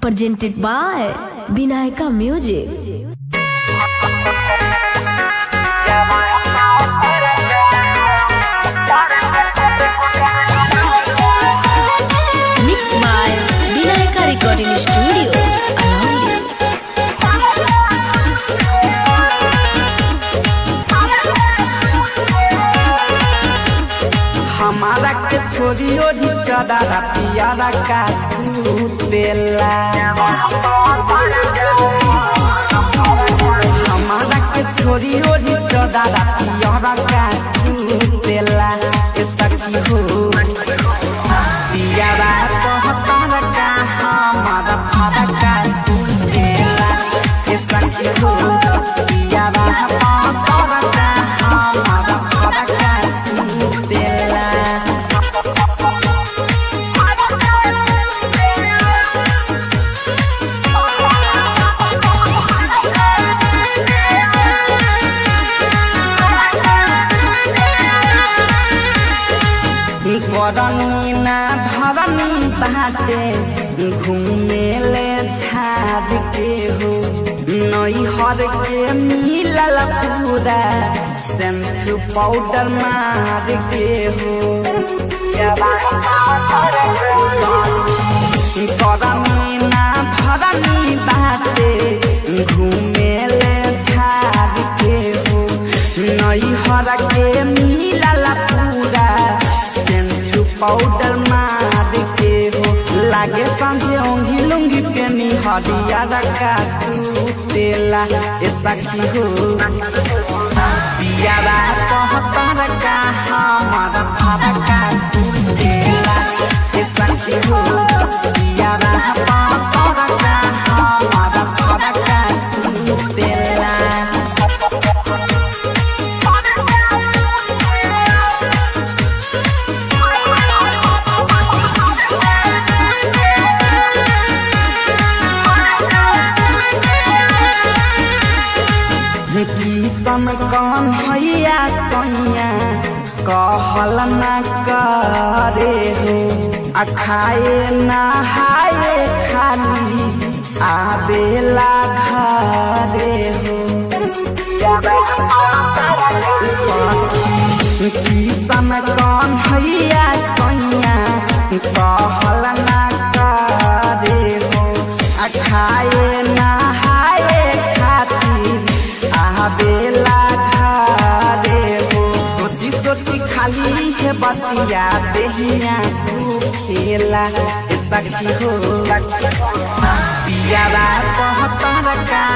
presented by Vinayaka Music. Mixed by Vinayaka Recording Studio, Alaundi. हमारा के छोरियो ढिचदारा पियारा का सुतेला हमारा के छोरियो ढिचदारा पियारा का सुतेला ए सखी हो पियारा कहतार का हमारा फारा का सुतेला ए सखी हो पियारा कहतार का हमारा फारा का सुतेला करनी ना धरनी बाटे घूमेले झाड़ के हो नई हर के मिलल पूरा शैम्पू पाउडर मार के हो करनी ना धरनी बाटे घूमेले झाड़ के हो नई हर के मिलल पूरा शैम्पू पाउडर मार के हो लागे संगे ओंगी लुंगी के निहरिया रखा सुतेला ए सखी हो पियारा कहतर का हमारा भारा का सुतेला ए सखी हो पियारा कहतर का हमारा भारा का सुतेला कीर्तन कौन हैया सैया कहल न करे हो आ खाए नहाए खाली आबेला घरे हो कीर्तन कौन हैया सैया कहल न करे हो आ खाए नहाए खातिर आबेला घरे हो सोची सोची खाली है बतिया देहिया सुखेला ए सखी हो पियारा कहतर का